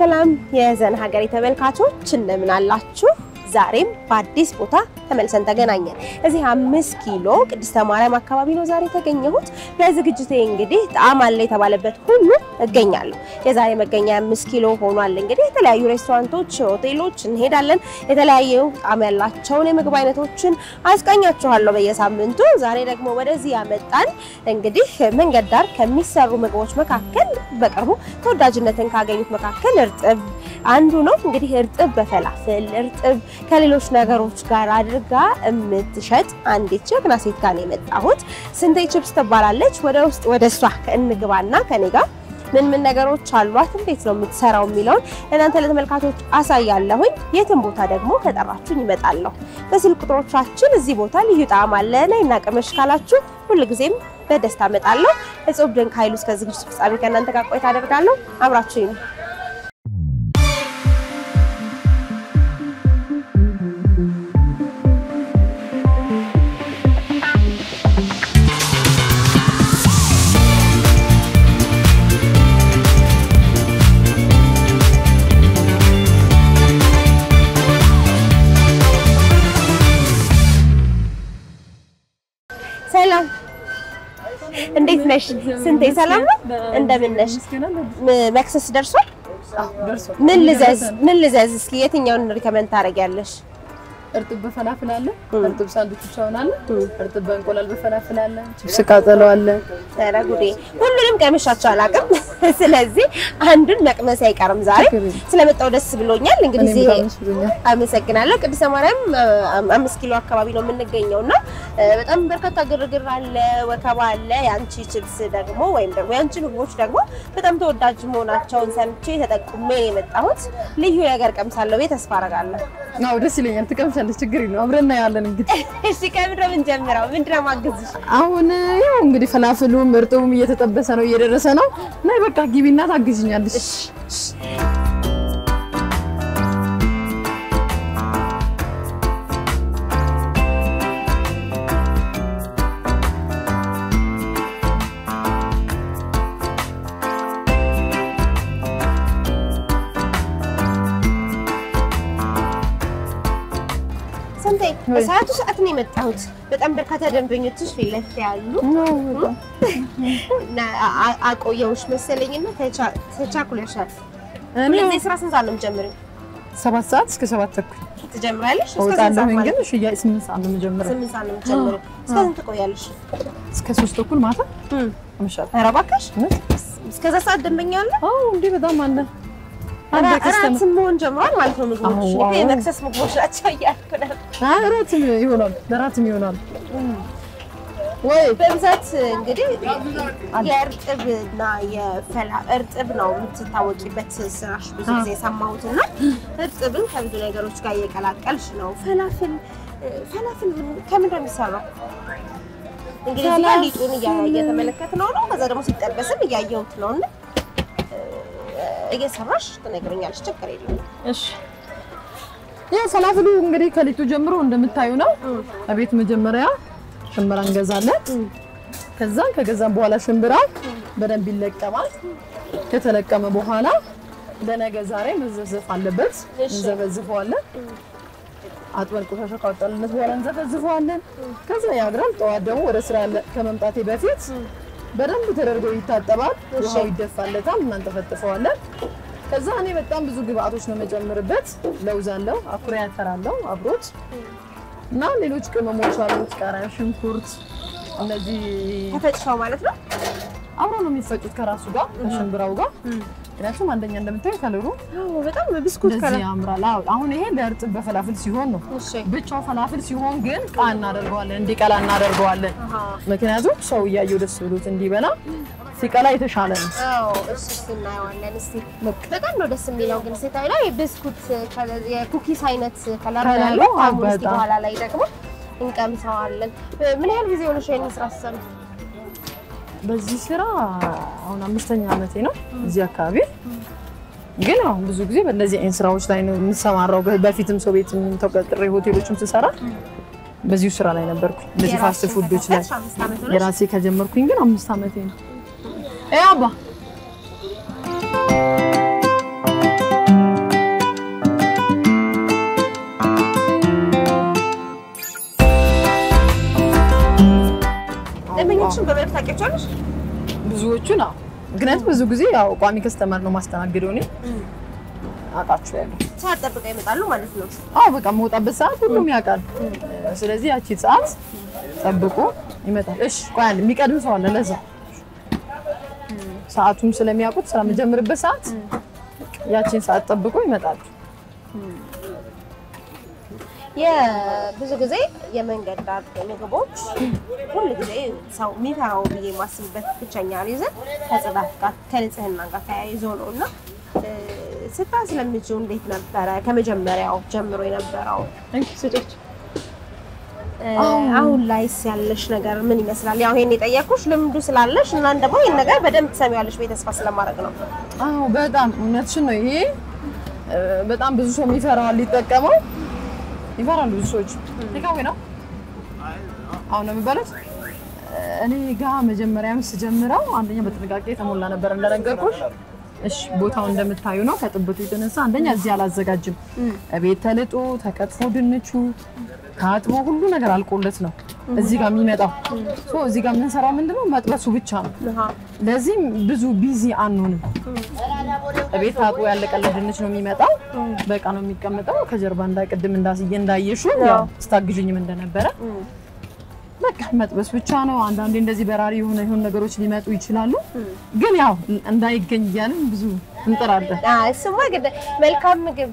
ሰላም የዘን ሀገሬ ተመልካቾች እንደምን አላችሁ? ዛሬም በአዲስ ቦታ ተመልሰን ተገናኘን። እዚህ አምስት ኪሎ ቅድስተ ማርያም አካባቢ ነው ዛሬ የተገኘሁት። ለዝግጅቴ እንግዲህ ጣዕም አለ የተባለበት ሁሉ እገኛለሁ። የዛሬ መገኛ አምስት ኪሎ ሆኗል። እንግዲህ የተለያዩ ሬስቶራንቶች፣ ሆቴሎች እንሄዳለን። የተለያዩ ጣዕም ያላቸውን የምግብ አይነቶችን አስቃኛችኋለሁ በየሳምንቱ። ዛሬ ደግሞ ወደዚህ ያመጣን እንግዲህ መንገድ ዳር ከሚሰሩ ምግቦች መካከል በቅርቡ ተወዳጅነትን ካገኙት መካከል እርጥብ አንዱ ነው። እንግዲህ እርጥብ በፈላፍል እርጥብ ከሌሎች ነገሮች ጋር አድርጋ የምትሸጥ አንዲት ጀግና ሴት ጋር ነው የመጣሁት። ስንቴ ቺፕስ ትባላለች። ወደ ውስጥ ወደ እሷ እንግባና ከኔ ጋር ምን ምን ነገሮች አሏት፣ እንዴት ነው የምትሰራው የሚለውን ለእናንተ ለተመልካቾች አሳያለሁኝ። የትም ቦታ ደግሞ ከጠራችሁኝ ይመጣለሁ። በስልክ ቁጥሮቻችን እዚህ ቦታ ልዩ ጣዕም አለ ነይና ቅመሽ ካላችሁ ሁልጊዜም በደስታ እመጣለሁ። እጹብ ድንቅ ኃይሉ እስከ ዝግጅት ፍጻሜ ከእናንተ ጋር ቆይታ አደርጋለሁ። አብራችሁኝ ነው ሰላም እንዴት ነሽ? ስንቴ ሰላም ነው? እንደምን ነሽ? መክሰስ ደርሷል? ምን ልዘዝ ምን ልዘዝ? እስኪ የትኛውን ሪከመንድ ታደርጊያለሽ? እርጥብ በፈላፍል አለ፣ እርጥብ ሳንዱች አሁን አለ፣ እርጥብ በእንቁላል በፈላፍል አለ፣ ቺፕስ ቃጠሎ አለ። ኧረ ጉዴ! ሁሉንም ቀምሻቸው አላውቅም። ስለዚህ አንዱን መቅመስ አይቀርም ዛሬ። ስለመጣው ደስ ብሎኛል። እንግዲህ እኔም በጣም ደስ ብሎኛል። አመሰግናለሁ። ቅድስተ ማርያም አምስት ኪሎ አካባቢ ነው የምንገኘው እና በጣም በርካታ ግርግር አለ፣ ወከባ አለ። የአንቺ ቺፕስ ደግሞ ወይም ደግሞ የአንቺ ምግቦች ደግሞ በጣም ተወዳጅ መሆናቸውን ሰምቼ ተጠቁሜ ነው የመጣሁት። ልዩ ነገር ቀምሳለሁ ብዬ ተስፋ አደርጋለሁ። አዎ ደስ ይለኛል። ትቀምሻለሽ፣ ችግር የለውም። አብረን እናያለን። እንግዲህ እሺ ከምንድን ነው የምንጀምረው? ምንድን ነው የማግዝሽ? አሁን ያው እንግዲህ ፈላፍሉም እርጥቡም እየተጠበሰ ነው፣ እየደረሰ ነው እና በቃ ግቢና ታግዝኛለሽ። ስንቴ በሰዓቱ ሰዓት ነው የመጣሁት። በጣም በርካታ ደንበኞችሽ ፊት ለፊት ያሉ እና አ- አቆየሁሽ መሰለኝና ተቻ- ተቻኩለሻል። ሁልጊዜ ስራ ስንት ሰዓት ነው የምጀምሪው? ሰባት ሰዓት እስከ ሰባት ተኩል ትጀምሪያለሽ? እስከ ስንት ሰዓት እወጣለሁኝ፣ ማለት ግን ነው? ሽያጭ ስምንት ሰዓት ነው የምጀምረው። ስምንት ሰዓት ነው የምትጀምሪው። እስከ ስንት ትቆያለሽ? እስከ ሶስት ተኩል ማታ አመሻለሁ። ኧረ እባክሽ እውነት? እስከዛ ሰዓት ደንበኛ አለ? አዎ እንዴ በጣም አለ። አንድ እራ- ከስተመር እራት መሆን ጀምሯል ማለት ነው ምግቦች። አዎ፣ እኔ አዎ። የመክሰስ ምግቦች ናቸው እያልኩ ነበር። አይ እራትም ይሆናል፣ ለእራትም ይሆናል ወይ በብዛት እንግዲህ የእርጥብና የፈላ እርጥብ ነው የምትታወቂበት ስራሽ ብዙ ጊዜ የሰማሁት እና እርጥብን ከብዙ ነገሮች ጋር እየቀላቀልሽ ነው። ፈላፍል ፈላፍል ምን- ከምንድን ነው የሚሰራው? እንግዲህ እዚህ ጋር ሊጡን እያ- እየተመለከትነው ነው። ከዛ ደግሞ ሲጠበስም እያየሁት ነው እና እየሰራሽ ትነግረኛለሽ። ችግር የለም። እሺ ያው ፈላፍሉ እንግዲህ ከሊጡ ጀምሮ እንደምታዩ ነው። አቤት መጀመሪያ ሽምብራ እንገዛለን። ከዛን ከገዛን በኋላ ሽምብራ በደንብ ይለቀማል። ከተለቀመ በኋላ ለነገ ዛሬ መዘፍዘፍ አለበት። እንዘፈዝፈዋለን። አጥበን ቆሻሻ ካወጣንለት በኋላ እንዘፈዝፈዋለን። ከዛ ያድራል። ጠዋት ደግሞ ወደ ስራ ያለ- ከመምጣቴ በፊት በደንብ ተደርጎ ይታጠባል። ውሃው ይደፋለታል። እናንጠፈጥፈዋለን። ከዛ እኔ በጣም ብዙ ግብአቶች ነው የምጨምርበት። ለውዝ አለው፣ አኩሪ አተር አለው አብሮት እና ሌሎች ቅመሞች አሉት፣ ቃሪያ፣ ሽንኩርት እነዚህ ተፈጭተው ማለት ነው። አብሮ ነው የሚፈጩት ከራሱ ጋር ከሽምብራው ጋር። ምክንያቱም አንደኛ እንደምታዩ ከለሩ አዎ፣ በጣም ብስኩት እንደዚህ ከለር ያምራል። አዎ፣ አሁን ይሄ ለእርጥብ በፈላፍል ሲሆን ነው። እሺ። ብቻው ፈላፍል ሲሆን ግን ቃ እናደርገዋለን፣ እንዲቀላ እናደርገዋለን። አሃ። ምክንያቱም ሰው እያየው ደስ ብሎት እንዲበላ ሲቀላ የተሻለ ነው። አዎ እሱ እሱ እናየዋለን። እስቲ በጣም ነው ደስ የሚለው ግን ሴታዊ ላይ የብስኩት ከለር የኩኪስ አይነት ከለር ነው ከለሩ ያለው። አዎ፣ አሁን እስቲ በጣም። በኋላ ላይ ደግሞ እንቀምሰዋለን። ምን ያህል ጊዜ ሆነሽ ይሄን ስራ ስትሰሪ? በዚህ ስራ አሁን አምስተኛ ዓመቴ ነው እዚህ አካባቢ። ግን አሁን ብዙ ጊዜ በእነዚህ አይነት ስራዎች ላይ ነው የምሰማራው። በፊትም ሰው ቤት ተቀጥሬ ሆቴሎችም ስሰራ በዚሁ ስራ ላይ ነበርኩ። እንደዚህ ፋስት ፉዶች ላይ አምስት ዓመት ሆነሽ? የራሴ ከጀመርኩኝ ግን አምስት ዓመቴ ነው። እ አባ ታውቂያቸዋለሽ? ብዙዎቹን አዎ። ምክንያቱም ብዙ ጊዜ ያው ቋሚ ከስተመር ነው ማስተናግደው እኔ አውቃቸዋለሁ። ሰዓት ጠብቀው ይመጣሉ ማለት ነው። አዎ በቃ የምወጣበት ሰዓት ሁሉም ያውቃል። ስለዚህ ያቺ ሰዓት ጠብቆ ይመጣል። እሺ ቆይ አንድ የሚቀድም ሰው አለ። ለዛ ሰዓቱም ስለሚያውቁት ስለምጀምርበት ሰዓት ያቺን ሰዓት ጠብቆ ይመጣሉ። የብዙ ጊዜ የመንገድ ዳር ምግቦች ሁል ጊዜ ሰው የሚፈራው ብዬ የማስብበት ብቸኛ ሪዝን ከጽዳት ጋር ከንጽህና ጋር ተያይዞ ነው እና እ፣ ስታስለምጂው እንዴት ነበረ? ከመጀመሪያው ጀምሮ የነበረው ስጦች እ፣ አሁን ላይስ ያለሽ ነገር ምን ይመስላል? ያው ይሄን የጠየኩሽ ልምዱ ስላለሽ እና ደግሞ ይሄን ነገር በደንብ ትሰሚዋለሽ ብዬ ተስፋ ስለማድረግ ነው። አዎ በጣም እውነትሽን ነው። ይሄ እ፣ በጣም ብዙ ሰው የሚፈራዋል ሊጠቀመው ይፈራሉ ብዙ ሰዎች። ቴካዌ ነው አሁን ነው የሚባሉት። እኔ ጋ መጀመሪያም ስጀምረው አንደኛ በጥንቃቄ የተሞላ ነበር እንደነገርኩሽ። እሺ ቦታው እንደምታዩ ነው። ከጥበቱ የተነሳ አንደኛ እዚህ አላዘጋጅም። ቤት ተልጦ ተከትፎ ድንቹ ታጥቦ ሁሉ ነገር አልቆለት ነው እዚህ ጋር የሚመጣው። ሶ እዚህ ጋር የምንሰራው ምንድነው መጥበሱ ብቻ ነው። ለዚህም ብዙ ቢዚ አንሆንም። ቤት ታጥቦ ያለቀለት ድንች ነው የሚመጣው። በቃ ነው የሚቀመጠው። ከጀርባ እንዳይቀድም እንዳስየ እንዳየሹ ያው ስታግዥኝም እንደነበረ በቃ መጥበስ ብቻ ነው። አንዳንዴ እንደዚህ በራሪ የሆነ የሆኑ ነገሮች ሊመጡ ይችላሉ። ግን ያው እንዳይገኝ እያልን ብዙ እንጥራለን። አይ፣ እሱማ ግድ መልካም ምግብ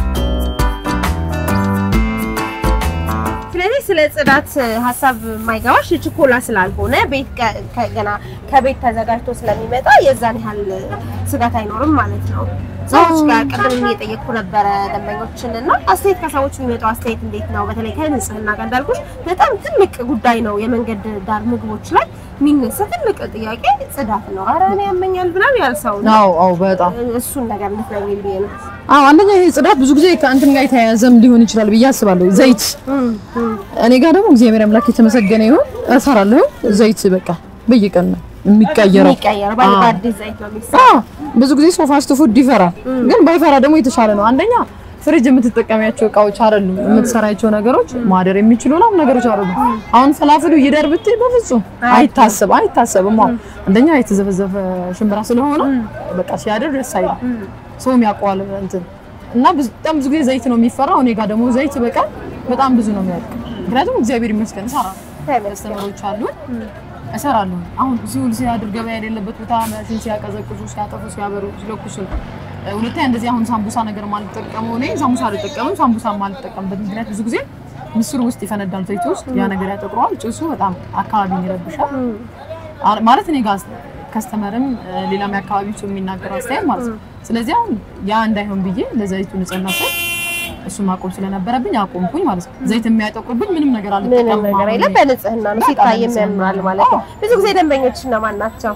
ስለዚህ ስለ ጽዳት ሀሳብ የማይገባሽ ችኮላ ስላልሆነ ቤት ከ- ከ- ገና ከቤት ተዘጋጅቶ ስለሚመጣ የዛን ያህል ስጋት አይኖርም ማለት ነው። ሰዎች ጋር ቅድም እየጠየቅኩ ነበረ ደንበኞችን እና አስተያየት ከሰዎች የሚመጣው አስተያየት እንዴት ነው? በተለይ ከንጽህና ጋር እንዳልኩሽ በጣም ትልቅ ጉዳይ ነው። የመንገድ ዳር ምግቦች ላይ የሚነሳ ትልቅ ጥያቄ ጽዳት ነው። ኧረ እኔ ያመኛል ብላል ያልሰው ነው። አዎ አዎ በጣም እሱን ነገር እንድትነግሪኝ ብዬ ነው። አዎ አንደኛ ይሄ ጽዳት ብዙ ጊዜ ከእንትን ጋር የተያያዘም ሊሆን ይችላል ብዬ አስባለሁ። ዘይት እኔ ጋር ደግሞ እግዚአብሔር አምላክ የተመሰገነ ይሁን እሰራለሁ። ዘይት በቃ በየቀን ነው የሚቀየረው። የሚቀየር አዎ። በአዲስ ዘይት ነው የሚሰራው። አዎ ብዙ ጊዜ ሰው ፋስት ፉድ ይፈራል፣ ግን ባይፈራ ደግሞ የተሻለ ነው። አንደኛ ፍሪጅ የምትጠቀሚያቸው እቃዎች አይደሉም፣ የምትሰራቸው ነገሮች ማደር የሚችሉ ነው ነገሮች አይደሉም። አሁን ፈላፍሉ ይደር ብትይ በፍጹም አይታሰብ አይታሰብም። አዎ አንደኛ የተዘፈዘፈ ሽምብራ ስለሆነ በቃ ሲያደር ደስ አይልም። ሰውም ያውቀዋል እንትን እና ብዙ- በጣም ብዙ ጊዜ ዘይት ነው የሚፈራው። እኔ ጋር ደግሞ ዘይት በቀን በጣም ብዙ ነው የሚያልቅ። ምክንያቱም እግዚአብሔር ይመስገን እሰራለሁ፣ ከስተመሮች አሉን እሰራለሁ። አሁን ሲውል ሲያድር ገበያ የሌለበት ቦታ ማሽን ሲያቀዘቅዙ፣ ሲያጠፉ፣ ሲያበሩ፣ ሲለኩሱ ነው። እ፣ ሁለተኛ እንደዚህ አሁን ሳምቡሳ ነገር ማልጠቀመው እኔ ሳምቡሳ አልጠቀምም። ሳምቡሳ ማልጠቀምበት ምክንያት ብዙ ጊዜ ምስር ውስጥ ይፈነዳል ዘይት ውስጥ ያ ነገር ያጠቁረዋል። ጭሱ በጣም አካባቢን ይረብሻል። አ- ማለት እኔ ጋር ከስተመርም እ፣ ሌላም የአካባቢ ሰው የሚናገረው አስተያየት ማለት ነው። ስለዚህ አሁን ያ እንዳይሆን ብዬ ለዘይቱ ንጽህና ስል እሱ ማቆም ስለነበረብኝ አቆምኩኝ ማለት ነው። ዘይት የሚያጠቁርብኝ ምንም ነገር ምንም አልጠቀምም። ነገር አሁን የለም። እኔ። በንጽህና ነው በቃ ሲታይ በንጽህና የሚያምራል ነው። ማለት ነው። አዎ። ብዙ ጊዜ ደንበኞች እነማን ናቸው?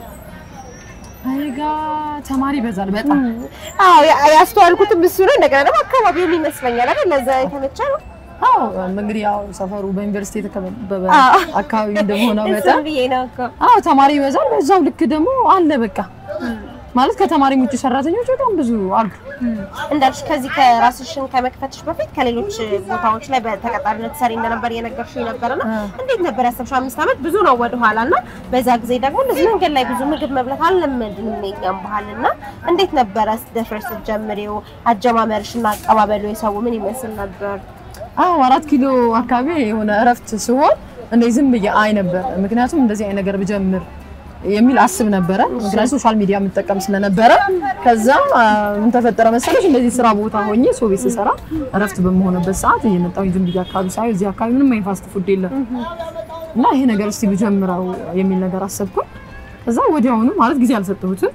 እኔ ጋ ተማሪ ይበዛል በጣም አዎ ያ- ያስተዋልኩትም እሱ ነው። እንደገና ደግሞ አካባቢውም ይመስለኛል አይደል? ለዛ የተመቸ ነው። አዎ እንግዲህ ያው ሰፈሩ በዩኒቨርሲቲ የተከበበ አዎ። አካባቢ እንደሆነ እሱን መጠን ብዬ ነው እኮ። አዎ ተማሪ ይበዛል። በዛው ልክ ደግሞ አለ በቃ ማለት ከተማሪም ውጭ ሰራተኞች በጣም ብዙ አሉ። እንዳልሽ ከዚህ ከራስሽን ከመክፈትሽ በፊት ከሌሎች ቦታዎች ላይ በተቀጣሪነት ሰሪ እንደነበር እየነገርሽኝ ነበርና እንዴት ነበር ያሰብሽው? አምስት ዓመት ብዙ ነው ወደኋላ እና በዛ ጊዜ ደግሞ እንደዚህ መንገድ ላይ ብዙ ምግብ መብላት አልለመድንም የኛም ባህል እና እንዴት ነበረ ደፍረሽ ስትጀምሪው? አጀማመርሽና አቀባበሉ የሰው ምን ይመስል ነበር? አዎ አራት ኪሎ አካባቢ የሆነ እረፍት ሲሆን እንደዚህ ዝም ብዬ አይ ነበር። ምክንያቱም እንደዚህ አይነት ነገር ብጀምር የሚል አስብ ነበረ። ምክንያቱም ሶሻል ሚዲያ የምጠቀም ስለነበረ ከዛ አ፣ ምን ተፈጠረ መሰለሽ እንደዚህ ስራ ቦታ ሆኜ ሰው ቤት ስሰራ እረፍት በመሆንበት ሰዓት እየመጣሁኝ ዝም ብዬ አካባቢ ሳይ እዚህ አካባቢ ምንም አይነት ፋስት ፉድ የለም እና ይሄ ነገር እስቲ ብጀምረው የሚል ነገር አሰብኩኝ። ከዛ ወዲያውኑ ማለት ጊዜ አልሰጠሁትም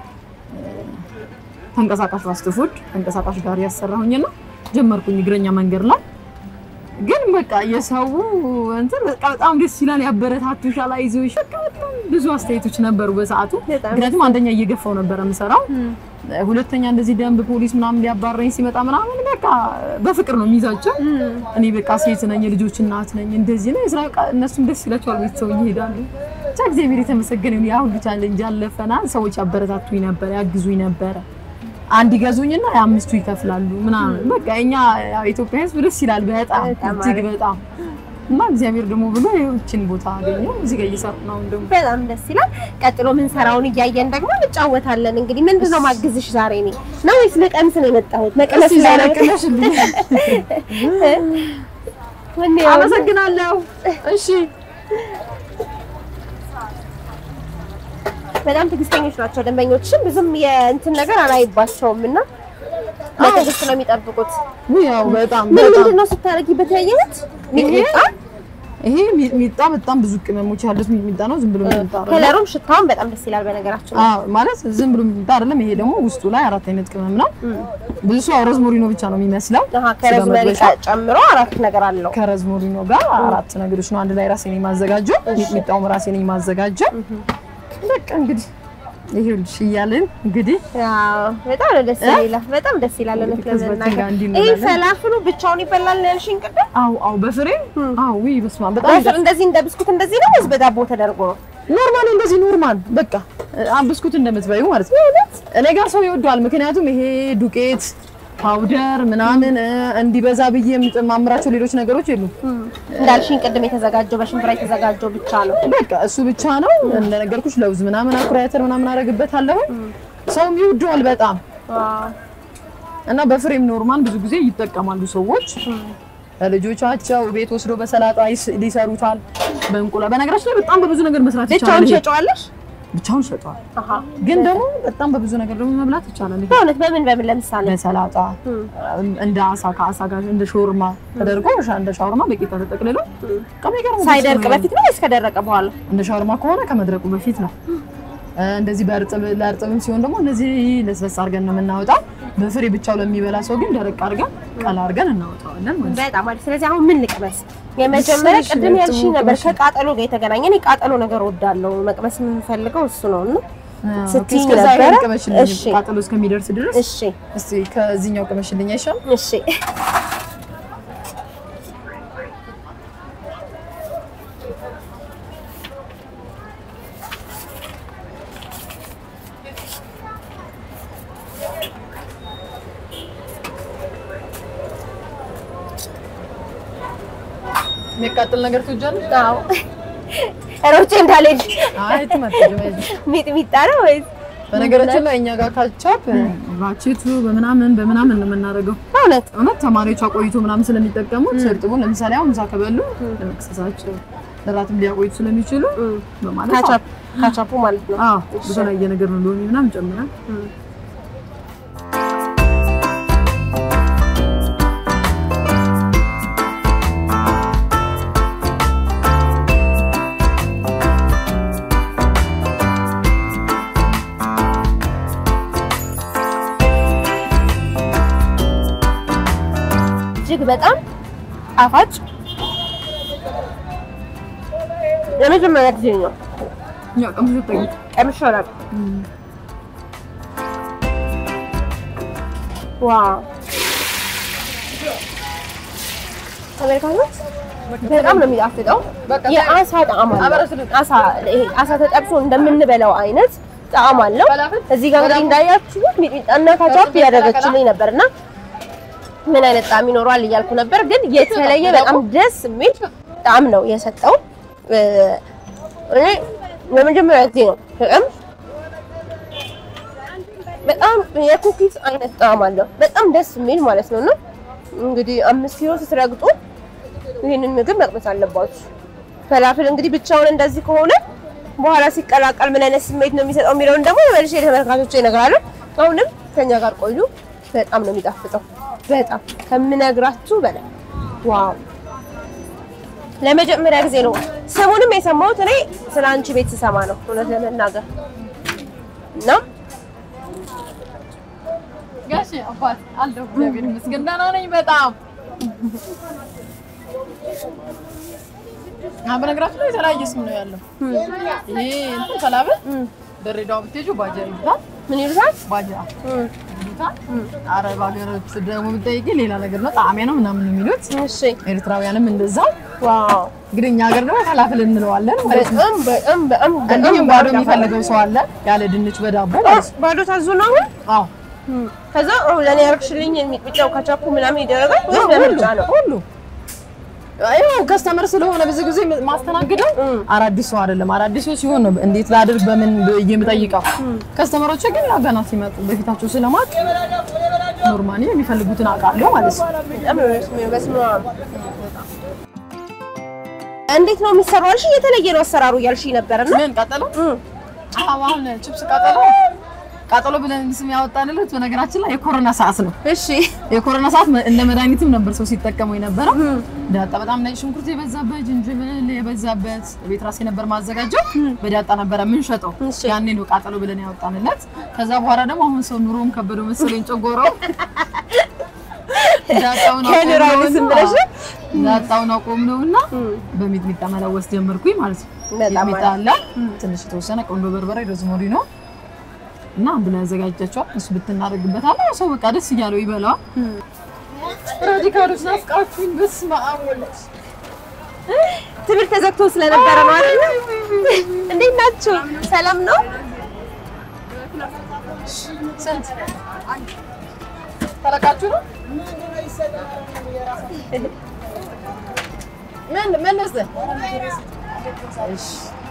ተንቀሳቃሽ ፋስት ፉድ ተንቀሳቃሽ ጋር ያሰራሁኝና ጀመርኩኝ እግረኛ መንገድ ላይ ግን በቃ የሰው እንትን በቃ በጣም ደስ ይላል፣ ያበረታቱሻል፣ አይዞሽ በቃ በጣም ብዙ አስተያየቶች ነበሩ በሰዓቱ። በጣም ምክንያቱም አንደኛ እየገፋው ነበር የምሰራው፣ ሁለተኛ እንደዚህ ደንብ ፖሊስ ምናምን ሊያባረኝ ሲመጣ ምናምን በቃ በፍቅር ነው የሚይዛቸው። እኔ በቃ ሴት ነኝ፣ የልጆች እናት ነኝ፣ እንደዚህ ነው የስራ በቃ እነሱም ደስ ይላቸዋል፣ ቤተሰብ ይሄዳሉ። ብቻ እግዚአብሔር የተመሰገነ ይሁን። ያ ሁሉ ቻሌንጅ አለፈና ሰዎች ያበረታቱኝ ነበር፣ ያግዙኝ ነበረ። አንድ ይገዙኝና የአምስቱ ይከፍላሉ ምናምን በቃ እኛ ያው ኢትዮጵያ ሕዝብ ደስ ይላል በጣም በጣም እጅግ አሪፍ። በጣም እና እግዚአብሔር ደግሞ ብሎ ይህችን ቦታ አገኘው እዚህ ጋር እየሰራሁ ነው። አሁን ደግሞ በጣም ደስ ይላል። ቀጥሎ ምን ሰራውን እያየን ደግሞ እንጫወታለን። እንግዲህ ምንድን ነው ማግዝሽ ዛሬ እኔ ነው ወይስ መቀምስ ነው የመጣሁት? መቀመስ እስኪ ላይ ዛሬ ነው። ቅመሽልኝ። ወኔ ያው አመሰግናለሁ። እሺ በጣም ትዕግስተኞች ናቸው ደንበኞችም ብዙም የእንትን ነገር አላይባቸውም እና በትዕግስት ነው የሚጠብቁት። ያው በጣም ምን በጣም ምንድን ነው ስታደርጊበት ያየሁት? ሚጥሚጣ ይሄ ሚጥሚጣ በጣም ብዙ ቅመሞች ያሉት ሚጥሚጣ ነው። ዝም ብሎ ሚጥሚጣ አይደለም። ከለሩም ሽታውን በጣም ደስ ይላል። በነገራችን ላይ አዎ ማለት ዝም ብሎ ሚጥሚጣ አይደለም። ይሄ ደግሞ ውስጡ ላይ አራት አይነት ቅመም ነው። ብዙ ሰው ያው ሮዝሞሪኖ ብቻ ነው የሚመስለው። አሃ ከረዝመሪ ስጋ መጥበሻ ጨምሮ አራት ነገር አለው። ከረዝሞሪኖ ጋር አራት ነገሮች ነው አንድ ላይ ራሴ ነኝ የማዘጋጀው። ሚጥሚጣውም ራሴ ነኝ የማዘጋጀው። በቃ እንግዲህ ይሄውልሽ እያልን እንግዲህ አዎ በጣም ነው ደስ ይላል። በጣም ደስ ይላል። እውነት ከህዝባችን ለመናገር ጋር እንዲህ ይሄ እንሆናለን። ፈላፍሉ ብቻውን ይበላል ነው ያልሽኝ ቅድም? አው አው በፍሬ አው ወይ በስመ አብ በጣም በፍር እንደዚህ እንደ ብስኩት እንደዚህ ነው ወይስ በዳቦ ተደርጎ ነው? ኖርማል እንደዚህ ኖርማል በቃ አ- ብስኩት እንደምትበዩ ማለት ነው። እኔ ጋር ሰው ይወደዋል። ምክንያቱም ይሄ ዱቄት ፓውደር ምናምን እ፣ እንዲበዛ ብዬ የምጨማምራቸው ሌሎች ነገሮች የሉም። እንዳልሽኝ ቅድም የተዘጋጀው በሽምብራ የተዘጋጀው ብቻ ነው። በቃ እሱ ብቻ ነው። እንደነገርኩሽ ለውዝ ምናምን አኩሪ አተር ምናምን አደርግበታለሁ። ሰውም ይወደዋል በጣም እና በፍሬም ኖርማል ብዙ ጊዜ ይጠቀማሉ ሰዎች ለልጆቻቸው ቤት ወስዶ በሰላጣ ይስ- ሊሰሩታል። በእንቁላል በነገራችን ላይ በጣም በብዙ ነገር መስራት ብቻውን ይቻላል። ይሄ ሸጨዋለሽ? ብቻውን ሸጧል። አሃ ግን ደግሞ በጣም በብዙ ነገር ደግሞ መብላት ይቻላል። ይሄ በእውነት በምን በምን ለምሳሌ በሰላጣ እንደ አሳ ከአሳ ጋር እንደ ሾርማ ተደርጎ ሻ- እንደ ሻወርማ በቂጣ ተጠቅልሎ ከሚገርም ሳይደርቅ በፊት ነው ወይስ ከደረቀ በኋላ? እንደ ሻወርማ ከሆነ ከመድረቁ በፊት ነው። እ፣ እንደዚህ በእርጥብ ለእርጥብም ሲሆን ደግሞ እንደዚህ ለስለስ አድርገን ነው የምናወጣው። በፍሬ ብቻው ለሚበላ ሰው ግን ደረቅ አድርገን ቀላ አድርገን እናወጣዋለን ማለት ነው። በጣም አሪፍ። ስለዚህ አሁን ምን ልቅመስ? የመጀመሪያ እሺ፣ ቅድም ያልሽኝ እርጥቡ ነበር ቅመሽ። ከቃጠሎ ጋር የተገናኘ እኔ ቃጠሎ ነገር ወዳለው መቅመስ የምፈልገው እሱ ነው እና አዎ፣ ስትይኝ እስከዛ ነበረ? ይሄን ቅመሽልኝ እሺ። ቃጠሎ እስከሚደርስ ድረስ እሺ እስቲ ከዚህኛው ቅመሽልኝ አይሻልም? እሺ የሚያቃጥል ነገር ትወጃለሽ? አዎ ሮጬ እንዳልሄድ አይ ትመጣለሽ አይዞሽ። ሚጥሚጣ ነው ወይስ በነገራችን ላይ እኛ ጋር ካቻፕ ባቼቱ በምናምን በምናምን ነው የምናደርገው። በእውነት እውነት ተማሪዎች አቆይቶ ምናምን ስለሚጠቀሙት እርጥቡን ለምሳሌ አሁን ምሳ ከበሉ ለመክሰሳቸው ለራትም ሊያቆይቱ ስለሚችሉ በማለት ካቻፕ ካቻፑ ማለት ነው። አዎ በተለያየ ነገር ነው ሎሚ ምናምን ጨምራል። እጅግ በጣም ጣፋጭ የመጀመሪያ ጊዜ ነው ያው ቀምሽ ጠቂ ቀምሼ አላውቅም። ዋው ተመልካቾች በጣም ነው የሚጣፍጠው። በቃ የአሳ ጣዕም አለው። አሳ ይሄ አሳ ተጠብሶ እንደምንበላው አይነት ጣዕም አለው። እዚህ ጋር እንግዲህ እንዳያችሁት ሚጥሚጣና ካቻፕ ያደረገችልኝ ነበርና ምን አይነት ጣዕም ይኖረዋል እያልኩ ነበር፣ ግን የተለየ በጣም ደስ የሚል ጣዕም ነው የሰጠው። እ፣ እኔ ለመጀመሪያ ጊዜ ነው በጣም በጣም የኩኪስ አይነት ጣዕም አለው። በጣም ደስ የሚል ማለት ነው። እና እንግዲህ አምስት ኪሎ ስትረግጡ ይህንን ምግብ መቅመስ አለባችሁ። ፈላፍል እንግዲህ ብቻውን እንደዚህ ከሆነ በኋላ ሲቀላቀል ምን አይነት ስሜት ነው የሚሰጠው የሚለውን ደግሞ መልሼ ለተመልካቾች ይነግራሉ። አሁንም ከኛ ጋር ቆዩ። በጣም ነው የሚጣፍጠው። በጣም ከምነግራችሁ በላይ ዋው! ለመጀመሪያ ጊዜ ነው ስሙንም የሰማሁት እኔ ስለ አንቺ ቤት ስሰማ ነው እውነት ለመናገር እና ጋሽ አባት አለሁ እግዚአብሔር ይመስገን ደህና ነኝ በጣም አሁን በነገራችን ላይ የተለያየ ስም ነው ያለው ይሄ እንትን ሰላበ ድሬዳዋ ብትሄጂው ባጃ ይሉታል ምን ይሉታል? ባጃ እም፣ ይሉታል አረብ ሀገሮች ደግሞ ብትጠይቂ ሌላ ነገር ነው ጣዕሜ ነው ምናምን የሚሉት እሺ ኤርትራውያንም እንደዛው ዋው እንግዲህ እኛ ሀገር ደግሞ ፈላፍል እንለዋለን ማለት ነው በጣም በጣም በጣም እንዲሁም ባዶ የሚፈልገው ሰው አለ ያለ ድንች በዳቦ ማለት ነው ባዶ ታዙ ነው አሁን አዎ ከዛ አሁን ለኔ ያርክሽልኝ የሚጥሚጣው ካቻፑ ምናምን ይደረጋል ወይስ በምርጫ ነው? ሁሉ ይኸው ከስተመር ስለሆነ ብዙ ጊዜ ማስተናግደው አዳዲስ ሰው አይደለም። አዳዲስ ሰው ሲሆን ነው እንዴት ላድርግ በምን ብዬ የምጠይቀው። ከስተመሮች ግን ያው ገና ሲመጡ በፊታቸው ስለማቅ ኖርማሊ የሚፈልጉትን አውቃለሁ ማለት ነው። በጣም ነው ደስ የሚለው። በስመ አብ። እንዴት ነው የሚሰራው አልሽ? የተለየ ነው አሰራሩ እያልሽ ነበርና ምን ቃጠሎ? አዎ አሁን ቺፕስ ቃጠሎ ቃጠሎ ብለን ስም ያወጣንለት በነገራችን ላይ የኮሮና ሰዓት ነው። እሺ የኮሮና ሰዓት እንደ መድኃኒትም ነበር ሰው ሲጠቀመው የነበረው። ዳጣ በጣም ነጭ ሽንኩርት የበዛበት ጅንጅብል የበዛበት ቤት ራሴ ነበር ማዘጋጀው። በዳጣ ነበረ የምንሸጠው። እሺ። ያኔ ነው ቃጠሎ ብለን ያወጣንለት። ከዛ በኋላ ደግሞ አሁን ሰው ኑሮም ከበደው መሰለኝ ጨጎረው ዳጣውን ከኑሮ አይብስም ብለሽ ነው? ዳጣውን አቆም ነውና በሚጥሚጣ መለወስ ጀመርኩኝ ማለት ነው። በጣም ሚጥሚጣ አለ፣ ትንሽ የተወሰነ ቆንጆ በርበሬ፣ ሮዝሞሪ ነው እና አንድ ላይ ያዘጋጃቸዋል። እሱ ብትናደርግበታለህ ሰው በቃ ደስ እያለው ይበላዋል። ራዲካሎች ናፍቃችሁኝ። በስመ አብ ወልድ ትምህርት ተዘግቶ ስለነበረ ነው አይደል? እንዴት ናችሁ? ሰላም ነው? ስንት ተለቃችሁ ነው? ምን ምን ነስ እሺ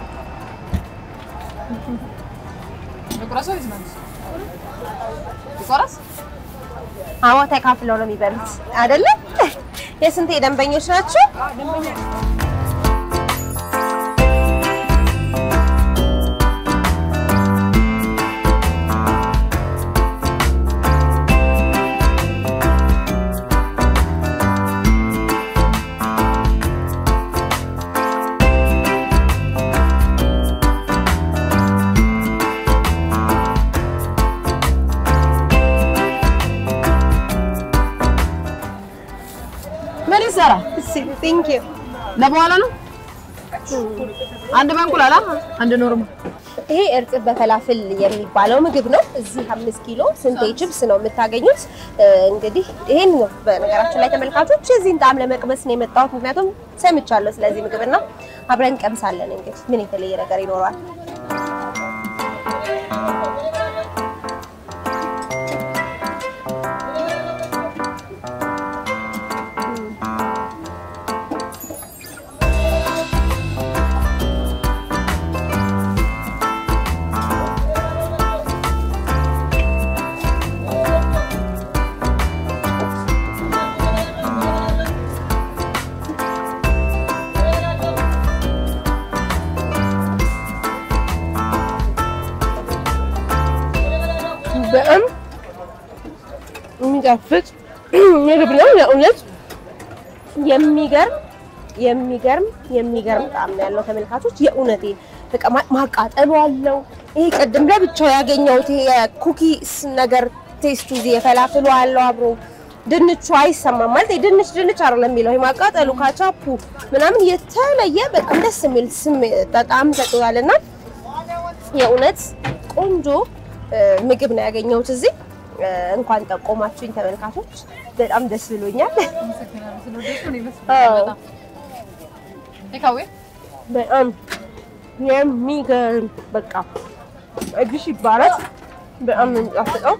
ልቁረስ ወይስ መልስ? ልቁረስ? አዎ ተካፍለው ነው የሚበሉት አይደለ? የስንት ደንበኞች ናቸው? ምን ይሰራ? ቴንክ ዩ ለበኋላ ነው። አንድ በእንቁላል አንድ ኖርማል ይሄ እርጥብ በፈላፍል የሚባለው ምግብ ነው። እዚህ አምስት ኪሎ ስንቴ ችፕስ ነው የምታገኙት። እ፣ እንግዲህ ይሄን ነው በነገራችን ላይ ተመልካቾች የዚህን ጣዕም ለመቅመስ ነው የመጣሁት። ምክንያቱም ሰምቻለሁ ስለዚህ ምግብና አብረን ቀምሳለን። እንግዲህ ምን የተለየ ነገር ይኖረዋል? በጣም የሚጣፍጥ ምግብ ነው። የእውነት የሚገርም የሚገርም የሚገርም ጣዕም ነው ያለው ተመልካቾች። የእውነቴ በቃ ማ- ማቃጠሉ አለው። ይሄ ቅድም ለብቻው ያገኘሁት ይሄ የኩኪስ ነገር ቴስቱ እዚህ የፈላፍሉ አለው አብሮ ድንቹ አይሰማም ማለት ድንች ድንች አይደለም የሚለው ይሄ ማቃጠሉ ካቻፑ ምናምን የተለየ በጣም ደስ የሚል ስም በጣም ሰጥቷልና የእውነት ቆንጆ እ፣ ምግብ ነው ያገኘሁት እዚህ። እ፣ እንኳን ጠቆማችሁኝ ተመልካቾች፣ በጣም ደስ ብሎኛል። አዎ። ቴካዌ በጣም የሚገርም በቃ እግሽ ይባላል። በጣም ነው የሚጣፍጠው።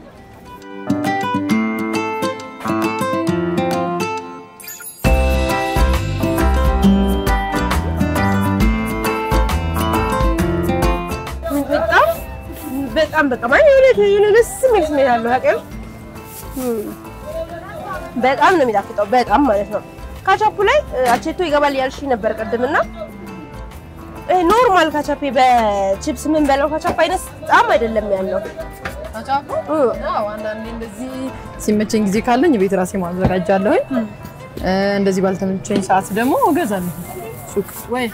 በጣም በጣም በቃ ማለት የሆነ የሆነ ደስ የሚል ስሜት አለው። ያቀር በጣም ነው የሚጣፍጠው። በጣም ማለት ነው። ካቻፑ ላይ እ፣ አቼቶ ይገባል ያልሽ ነበር ቅድምና ይሄ ኖርማል ካቻፔ በቺፕስ ምን በለው ካቻፕ አይነት ጣም አይደለም ያለው። ተጫፉ እ፣ አዎ አንዳንዴ እንደዚህ ሲመቸኝ ጊዜ ካለኝ ቤት ራሴ ማዘጋጃለሁኝ። እ፣ እንደዚህ ባልተመቸኝ ሰዓት ደግሞ እገዛለሁ ሱቅ ወይ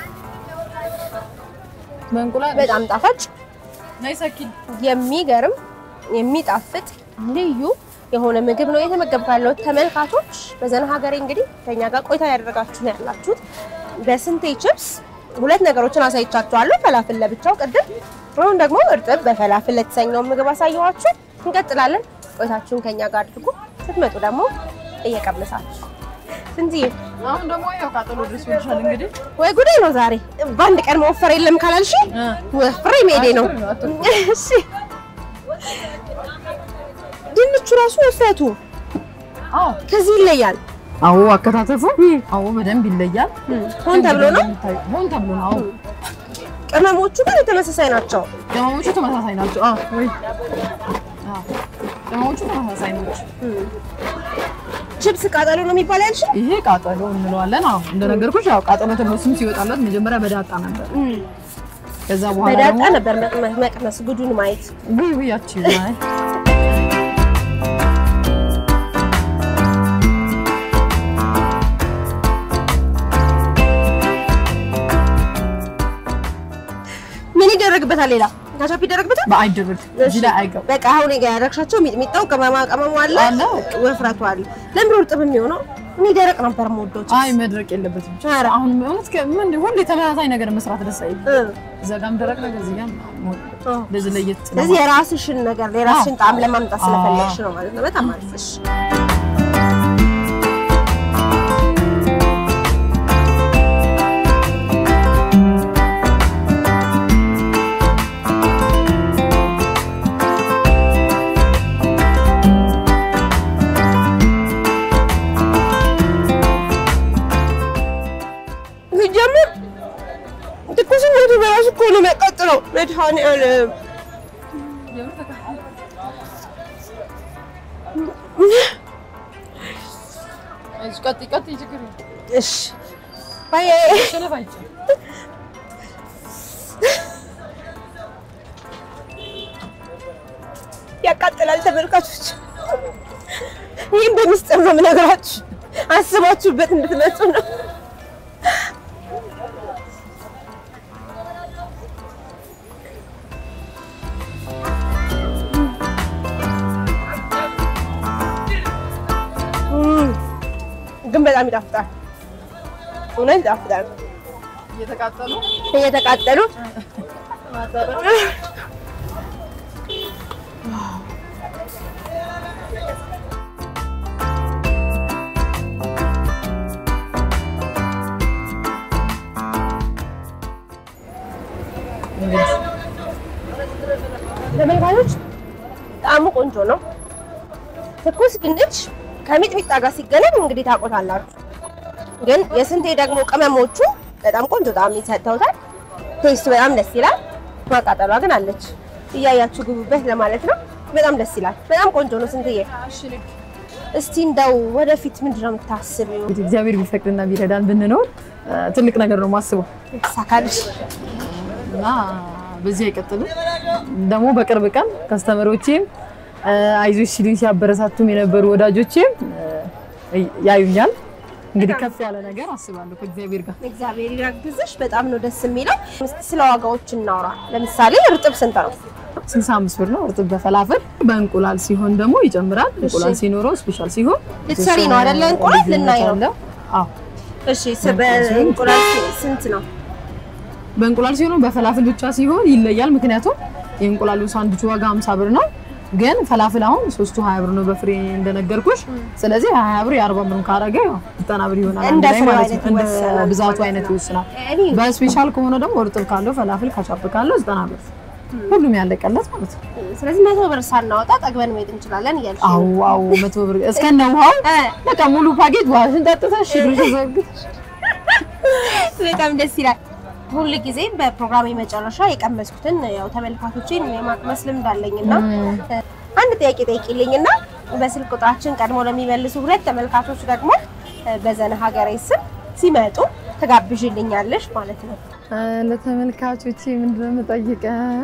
በእንቁላል በጣም ጣፋጭ ነይ ሰኪን የሚገርም የሚጣፍጥ ልዩ የሆነ ምግብ ነው የተመገብኩ ያለሁት ተመልካቾች። በዘና ሀገሬ እንግዲህ ከኛ ጋር ቆይታ ያደረጋችሁ ነው ያላችሁት። በስንቴ ችፕስ ሁለት ነገሮችን አሳይቻችኋለሁ። ፈላፍል ለብቻው ቅድም፣ አሁን ደግሞ እርጥብ በፈላፍል ለተሰኘውን ምግብ አሳየኋችሁ። እንቀጥላለን። ቆይታችሁን ከኛ ጋር አድርጉ። ስትመጡ ደግሞ እየቀመሳችሁ ስንትዬ አሁን ደግሞ ያው ቃጠሎ ድረስ ይልሻል እንግዲህ ወይ ጉዴ ነው ዛሬ። በአንድ ቀን መወፈር የለም ካላልሽ ወፍሬ መሄዴ ነው። እሺ ድንቹ ራሱ ውፍረቱ አዎ ከዚህ ይለያል። አዎ አከታተፉ አዎ በደንብ ይለያል። ሆን ተብሎ ነው። ሆን ተብሎ ነው። አዎ ቅመሞቹ ግን ተመሳሳይ ናቸው። ቅመሞቹ ተመሳሳይ ናቸው። አዎ ወይ አዎ ቅመሞቹ ተመሳሳይ ናቸው። ችፕስ ቃጠሎ ነው የሚባል ያልሽ? ይሄ ቃጠሎ እንለዋለን። አዎ እንደነገርኩሽ ያው ቃጠሎ ተብሎ ስም ሲወጣለት መጀመሪያ በዳጣ ነበር። ከዛ በኋላ በዳጣ ደግሞ ነበር መቅመስ መቅመስ ጉዱን ማየት። ውይ ውይ ያቺ ማይ ምን ይደረግበታል? ሌላ ካቻፕ ይደረግበታል። በአይደረግ እዚህ ላይ አይገባ በቃ አሁን ጋ ያደረግሻቸው ሚጥሚጣው ቅመማ ቅመሙ አለ አለ። ወፍረቱ አለ። ለምን እርጥብ የሚሆነው? እኔ ደረቅ ነበር የምወደው። አይ መድረቅ የለበትም። ኧረ አሁን እውነት ከምን ሁሌ ተመሳሳይ ነገር መስራት ደስ አይልም። እ እዛ ጋም ደረቅ ነገር እዚህ ጋም እንደዚህ ለየት ስለዚህ የራስሽን ነገር የራስሽን ጣዕም ለማምጣት ስለፈለግሽ ነው ማለት ነው። በጣም አሪፍ። እሺ ሲጀምር ትኩስነቱ በራሱ እኮ ነው የሚያቃጥለው። መድኃኒዓለም ቀጥ ቀጥ ችግር እሺ ባይ ሰለፍ አይቻል ያቃጥላል። ተመልካቾች ይህም በሚስጥር ነው የምነግራችሁ፣ አስባችሁበት እንድትመጡ ነው። እም፣ ግን በጣም ይጣፍጣል። እውነት ይጣፍጣል። እየተቃጠሉ እየተቃጠሉ ተመልካቾች ጣዕሙ ቆንጆ ነው። ትኩስ ድንች ከሚጥሚጣ ጋር ሲገናኝ እንግዲህ ታውቆታላችሁ። ግን የስንቴ ደግሞ ቅመሞቹ በጣም ቆንጆ ጣዕም ይሰጥተውታል። ቴስቱ በጣም ደስ ይላል። ማቃጠሏ ግን አለች። እያያችሁ ግቡበት ለማለት ነው። በጣም ደስ ይላል። በጣም ቆንጆ ነው። ስንትዬ እስቲ እንደው ወደፊት ምንድን ነው የምታስቢው? እንግዲህ እግዚአብሔር ቢፈቅድና ቢረዳን ብንኖር እ፣ ትልቅ ነገር ነው ማስበው ይሳካልሽ። እና በዚህ አይቀጥልም። ደግሞ በቅርብ ቀን ከስተመሮቼም እ፣ አይዞሽ ሲሉኝ ሲያበረታቱም የነበሩ ወዳጆቼም እ፣ ያዩኛል። እንግዲህ ከፍ ያለ ነገር አስባለሁ ከእግዚአብሔር ጋር እግዚአብሔር ይረግዝሽ። በጣም ነው ደስ የሚለው። እስቲ ስለ ዋጋዎች እናውራ። ለምሳሌ እርጥብ ስንት ነው? 65 ብር ነው እርጥብ በፈላፍል። በእንቁላል ሲሆን ደግሞ ይጨምራል። እንቁላል ሲኖረው ስፔሻል ሲሆን ልትሰሪ ነው አይደለ? እንቁላል ልናይ ነው። አለ። አዎ እሺ፣ ስ- በእንቁላል ስንት ነው? በእንቁላል ሲሆን በፈላፍል ብቻ ሲሆን ይለያል። ምክንያቱም የእንቁላሉ ሳንዱች ዋጋ 50 ብር ነው፣ ግን ፈላፍል አሁን ሶስቱ 20 ብር ነው በፍሬ እንደነገርኩሽ። ስለዚህ 20 ብር የ40 ብር ካረገ ያው 90 ብር ይሆናል አንድ እንደ ላይ ፍሬው ማለት አይነት ነው። እንደ ይወሰናል ብዛቱ ማለት አይነት ነው። ይወስናል። እኔ በስፔሻል ከሆነ ደግሞ እርጥብ ካለው ፈላፍል ካቻፕ ካለው 90 ብር ሁሉም ያለቀለት ማለት ነው። ስለዚህ መቶ ብር ሳናወጣ ጠግበን መሄድ እንችላለን እያልሽ አዎ አዎ መቶ ብር እስከነ ውሃው እ፣ በቃ ሙሉ ፓኬጅ ውሃሽን ጠጥተሽ ሽግር ተዘርግተሽ በጣም ደስ ይላል። ሁል ጊዜ በፕሮግራም መጨረሻ የቀመስኩትን ያው ተመልካቾቼን የማቅመስ ልምድ አለኝና አንድ ጥያቄ ጠይቂልኝና በስልክ ቁጥራችን ቀድሞ ለሚመልሱ ሁለት ተመልካቾች ደግሞ በዘነ ሀገሬ ስም ሲመጡ ትጋብዥልኛለሽ ማለት ነው። ለተመልካቾቼ ምንድን ነው የምጠይቀው?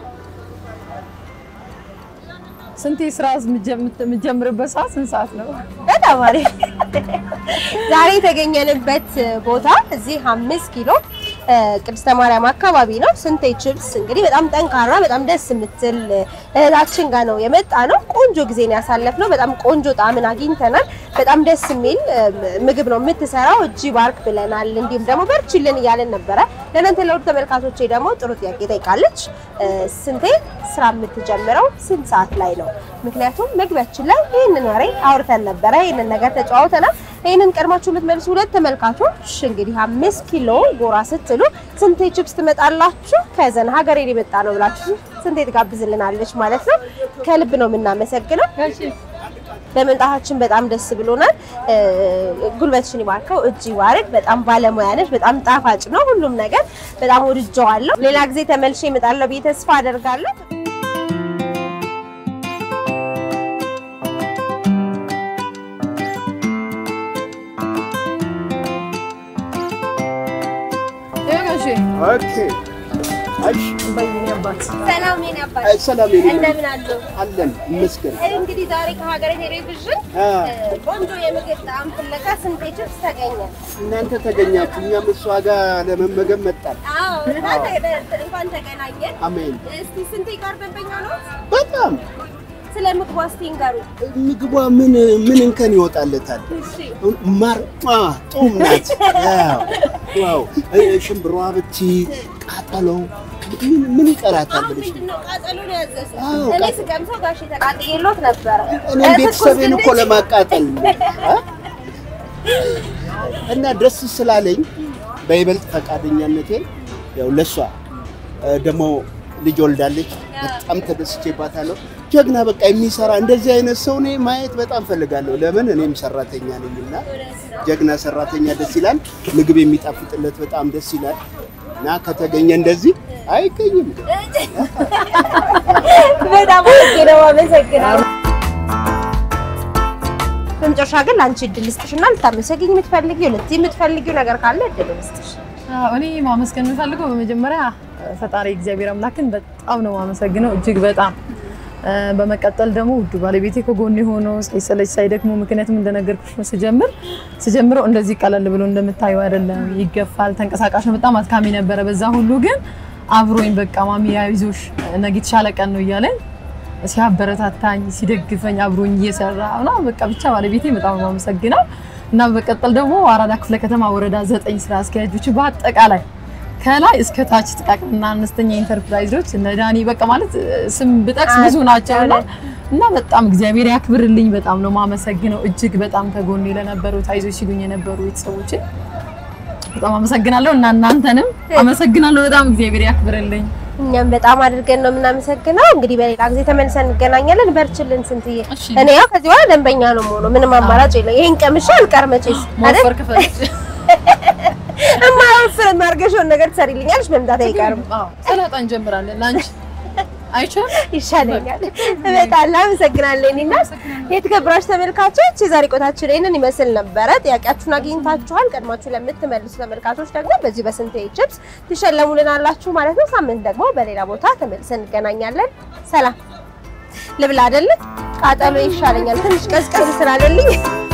ስንቴ ስራ የምትጀምርበት ሰዓት ስንት ሰዓት ነው? በጣም አሪፍ። ዛሬ የተገኘንበት ቦታ እዚህ አምስት ኪሎ ቅድስተ ማርያም አካባቢ ነው። ስንቴ ችፕስ እንግዲህ በጣም ጠንካራ በጣም ደስ የምትል እህታችን ጋር ነው የመጣ ነው። ቆንጆ ጊዜን ያሳለፍነው በጣም ቆንጆ ጣዕምን አግኝተናል። በጣም ደስ የሚል ምግብ ነው የምትሰራው። እጅ ባርክ ብለናል። እንዲሁም ደግሞ በርችልን እያለን ነበረ። ለእናንተ ለውድ ተመልካቾቼ ደግሞ ጥሩ ጥያቄ ጠይቃለች። ስንቴ ስራ የምትጀምረው ስንት ሰዓት ላይ ነው? ምክንያቱም መግቢያችን ላይ ይህንን ወሬ አውርተን ነበረ። ይህንን ነገር ተጫዋውተናል። ይህንን ቀድማችሁ የምትመልሱ ሁለት ተመልካቾች እንግዲህ አምስት ኪሎ ጎራ ስትሉ ስንቴ ችፕስ ትመጣላችሁ? ከዘን ሀገሬ የመጣ ነው ብላችሁ ስንቴ ትጋብዝልናለች ማለት ነው። ከልብ ነው የምናመሰግነው። በመምጣታችን በጣም ደስ ብሎናል። እ፣ ጉልበትሽን ይባርከው፣ እጅ ይባርክ። በጣም ባለሙያ ነሽ። በጣም ጣፋጭ ነው ሁሉም ነገር። በጣም ወድጀዋለሁ። ሌላ ጊዜ ተመልሼ እመጣለሁ ብዬ ተስፋ አደርጋለሁ። ይሄ ጋሼ ኦኬ እሺ በይኔ አባት ሰላም የኔ አባት፣ አይ ሰላም የኔ ልጅ። እንደምን አሉ? አለን ይመስገን። እንግዲህ ዛሬ ከሀገሬ ቴሌቪዥን አ እ፣ ቆንጆ የምግብ ጣዕም ፍለጋ ስንቴ ችፕስ ተገኘ። እናንተ ተገኛችሁ፣ እኛም እሷ ጋር ለመመገብ መጣን። አዎ እንኳን ተገ- እንኳን ተገናኘን። አሜን። እስቲ ስንቴ ጋር ደንበኛ ነው? በጣም ስለ ምግቡ እስቲ ንገሩ። ምግቧ ምን ምን እንከን ይወጣለታል? እሺ ማር አ ጡም ናት። አዎ ዋው እ፣ ሽምብሯ ብቲ ቃጠሎ ምን ምን ይቀራታል አሁን ብለሽ ምንድን ነው ቃጠሎ ነው ያዘዘው? አዎ፣ እኔ ቃ- ስቀምሰው ጋሼ ተቃጥዬሎት ነበረ። እኔም ቤተሰቤን እኮ ለማቃጠል ነው አ? እና ደስ ስላለኝ በይበልጥ ፈቃደኛነቴ ያው ለሷ እ፣ ደግሞ ልጅ ወልዳለች። በጣም ተደስቼባታለሁ። ጀግና በቃ የሚሰራ እንደዚህ አይነት ሰው እኔ ማየት በጣም ፈልጋለሁ። ለምን እኔም ሰራተኛ ነኝና ጀግና ሰራተኛ ደስ ይላል። ምግብ የሚጣፍጥለት በጣም ደስ ይላል። እና ከተገኘ እንደዚህ አይገኝም። በጣም አድርጌ ነው አመሰግናለሁ። በመጨረሻ ግን ለአንቺ እድል ልስጥሽና ልታመሰግኝ የምትፈልጊው ልትይ የምትፈልጊው ነገር ካለ እድል ልስጥሽ። አዎ፣ እኔ ማመስገን የምፈልገው በመጀመሪያ ፈጣሪ እግዚአብሔር አምላክን በጣም ነው ማመሰግነው እጅግ በጣም እ፣ በመቀጠል ደግሞ ውዱ ባለቤቴ ከጎን ሆኖ ሳይሰለች ሳይደክሙ ምክንያቱም እንደነገርኩሽ ነው ስጀምር ስጀምረው እንደዚህ ቀለል ብሎ እንደምታየው አይደለም ይገፋል ተንቀሳቃሽ ነው በጣም አድካሚ ነበረ በዛ ሁሉ ግን አብሮኝ በቃ ማሚ አይዞሽ ነገ የተሻለ ቀን ነው እያለኝ ሲያበረታታኝ ሲደግፈኝ አብሮኝ እየሰራ እና በቃ ብቻ ባለቤቴ በጣም ነው የማመሰግነው እና በመቀጠል ደግሞ አራዳ ክፍለ ከተማ ወረዳ ዘጠኝ ስራ አስኪያጆች በአጠቃላይ ከላይ እስከ ታች ጥቃቅንና አነስተኛ ኢንተርፕራይዞች እነ ዳኒ በቃ ማለት ስም ብጠቅስ ብዙ ናቸው እና እና በጣም እግዚአብሔር ያክብርልኝ። በጣም ነው ማመሰግነው እጅግ በጣም ከጎኔ ለነበሩት አይዞሽ ሲሉኝ የነበሩ ቤተሰቦቼ በጣም አመሰግናለሁ እና እናንተንም አመሰግናለሁ። በጣም እግዚአብሔር ያክብርልኝ። እኛም በጣም አድርገን ነው የምናመሰግነው። እንግዲህ በሌላ ጊዜ ተመልሰን እንገናኛለን። በርችልን ስንትዬ። እሺ። እኔ ያው ከዚህ በኋላ ደንበኛ ነው የምሆነው። ምንም አማራጭ የለም። ይሄን ቀምሼ አልቀር መቼስ አይደል? መወፈር ከፈለግሽ እማወፍር የማርገሽውን ነገር ትሰሪልኛለሽ። መምጣት አይቀርም። አዎ ሰላጣ እንጀምራለን። ላንቺ አይቻል ይሻለኛል። በጣም አመሰግናለሁ። እኔና የተከበራችሁ ተመልካቾች የዛሬ ቆይታችን ይህንን ይመስል ነበረ። ጥያቄያችሁን አግኝታችኋል። ቀድማችሁ ለምትመልሱ ተመልካቾች ደግሞ በዚህ በስንቴ ቺፕስ ትሸለሙልናላችሁ ማለት ነው። ሳምንት ደግሞ በሌላ ቦታ ተመልሰን እንገናኛለን። ሰላም ልብላ አይደለም ቃጠሎ ይሻለኛል ትንሽ ቀዝቀዝ ስላለልኝ